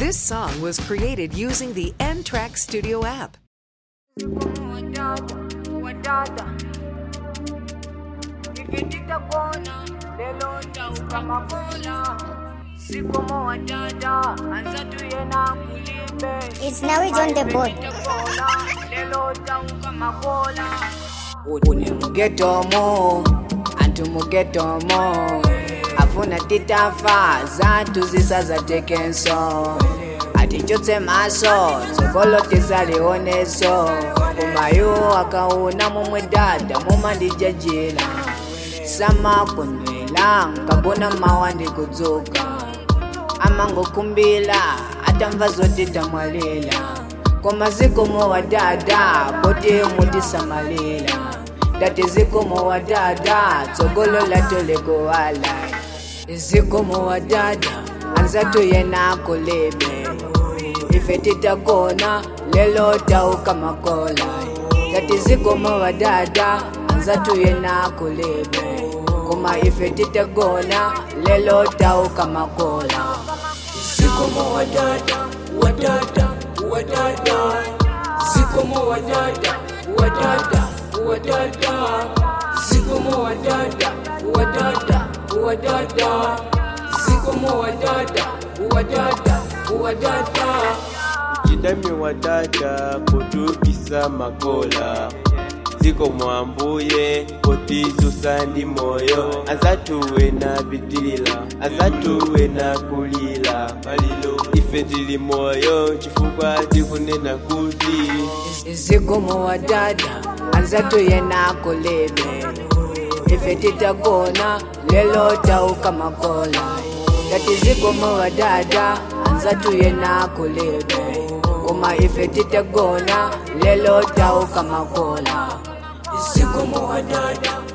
This song was created using the N Track Studio app. wadada ikitita kona lelo tauka makola sikomo wadada anza tuyena kulibe It's now it's on the board. lelo tauka makola une mugetomo antu mugetomo afuna titafa zatu zisazatekenso atichotse maso tsogolo tisalioneso kumayo akauna momwe dada momandijajila samakunwela nkabona mawa ndikudzuka amangokumbila atamva zoti tamwalila koma zikomo wa dada poti mutisamalila dati zikomo wa dada tsogolo latolekuwala zikomo wa dada anzatu yena kulebe ife titakona lelo tauka makola dati zikomo wa dada anzatu yena kulebe koma ife titakona lelo tauka makola Sikomo wadada, wadada, wadada. Sikomo wadada, wadada, wadada. Sikomo wadada, wadada, wadada. Sikomo wadada, wadada, wadada. chidami wadada potupisa makola ziko mwambuye potizusa ndi moyo azatuwe na bitilila azatuwe na kulila malilo ife tili moyo chifukwa tikunena kuti zikomo wa dada anzatu yena kulebe ife titakona lelo tauka makola dati zikomo wa dada anzatu yena kulebe koma ife titakona lelo tauka makola Sikomo wadada,